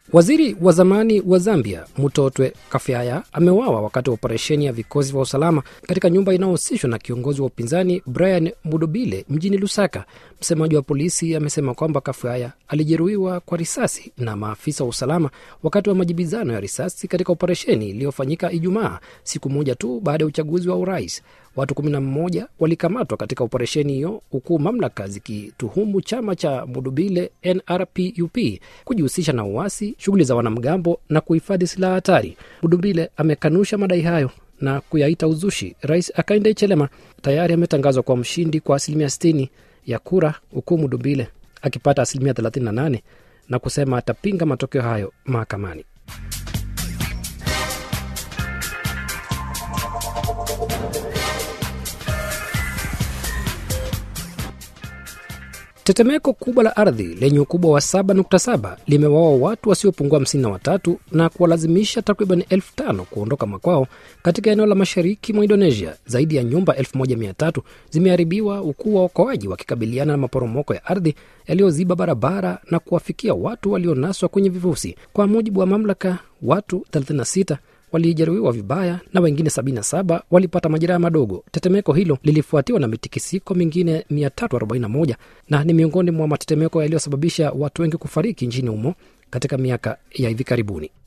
Waziri wa zamani wa Zambia Mutotwe Kafyaya ameuawa wakati wa operesheni ya vikosi vya usalama katika nyumba inayohusishwa na kiongozi wa upinzani Brian Mudobile mjini Lusaka. Msemaji wa polisi amesema kwamba Kafyaya alijeruhiwa kwa risasi na maafisa wa usalama wakati wa majibizano ya risasi katika operesheni iliyofanyika Ijumaa, siku moja tu baada ya uchaguzi wa urais. Watu 11 walikamatwa katika operesheni hiyo, huku mamlaka zikituhumu chama cha Mudubile NRPUP kujihusisha na uasi, shughuli za wanamgambo na kuhifadhi silaha hatari. Mudubile amekanusha madai hayo na kuyaita uzushi. Rais Hakainde Hichilema tayari ametangazwa kwa mshindi kwa asilimia 60 ya kura, huku Mudubile akipata asilimia 38 na kusema atapinga matokeo hayo mahakamani. Tetemeko kubwa la ardhi lenye ukubwa wa 7.7 limewaua watu wasiopungua 53 na kuwalazimisha takriban elfu tano kuondoka makwao katika eneo la mashariki mwa Indonesia. Zaidi ya nyumba 1300 zimeharibiwa huku waokoaji wakikabiliana na maporomoko ya ardhi yaliyoziba barabara na kuwafikia watu walionaswa kwenye vifusi. Kwa mujibu wa mamlaka, watu 36 walijeruhiwa vibaya na wengine 77 walipata majeraha madogo. Tetemeko hilo lilifuatiwa na mitikisiko mingine 341 na ni miongoni mwa matetemeko yaliyosababisha watu wengi kufariki nchini humo katika miaka ya hivi karibuni.